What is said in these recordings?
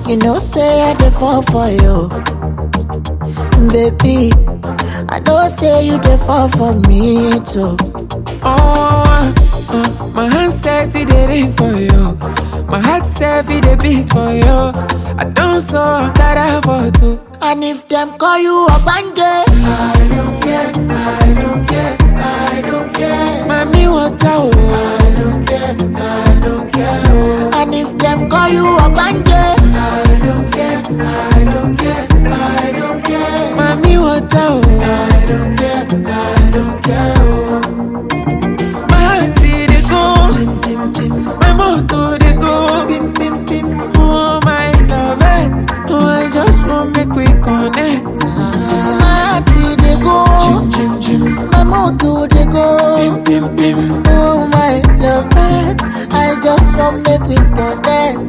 You know, say I dey fall for you. Baby, I know say you dey fall for me too. Oh, uh, my hand said it dey ring for you. My heart said it dey beat for you. I don't so that for two. And if them call you Ogbanje, I don't care, I don't care, I don't care. Mami, what oh? I don't care, I don't care. Oh. and if them call you Ogbanje, I don't care, I don't care, I don't care. Mami, what oh? I don't care, I don't care. Oh. My heart dey go, Tim Tim Tim, my motor dey go. Pim Pim Pim. Oh my love it, oh I just want make we connect. My heart dey go, Chim chim chim, my mood dey go. pim pim pim. Oh my love it, I just want make we connect.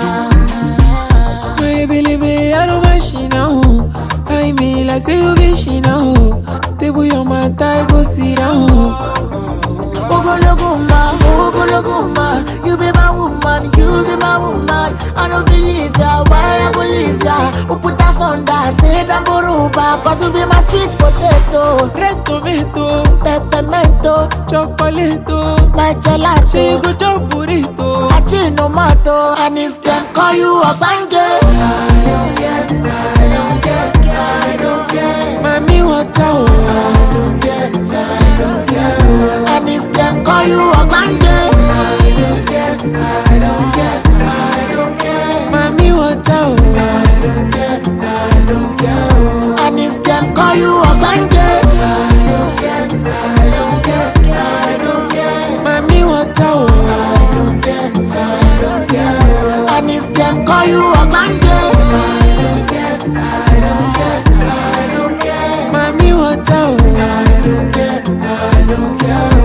My baby, I don't mind she now. I mean, like say you be she now. Table your mat, I go sit down. Ogologo ma, ogologo ma, you be my woman, you be my woman. I don't believe ya, why I go leave ya? Who put us under, say that boruba, cause you be my sweet potato, Red tomato, peppermento, chocolate, my say gelato. you go chop burrito. Achinomato, and if them call you Ogbanje, I don't care, I don't care, I don't care. Mami, what oh? I don't care, I don't care. and if them call you Ogbanje, I don't care, I don't care, I don't care. Mami, what oh? I don't care, I don't care. and if them call you Ogbanje, I don't care, I don't care, I don't care. Mami, what oh? I don't care, I don't care. and if them call you Ogbanje, I don't care, I don't care, I don't care. Mami, what oh? I don't care, I don't care.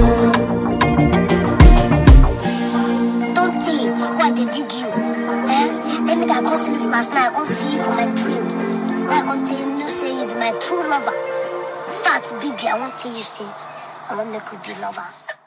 Don't tell why they dig you. Eh? Let me that go sleep last night. I go see you for my dream. I go tell you, say you be my true lover. Fat baby, I won't tell you say I want make we be lovers.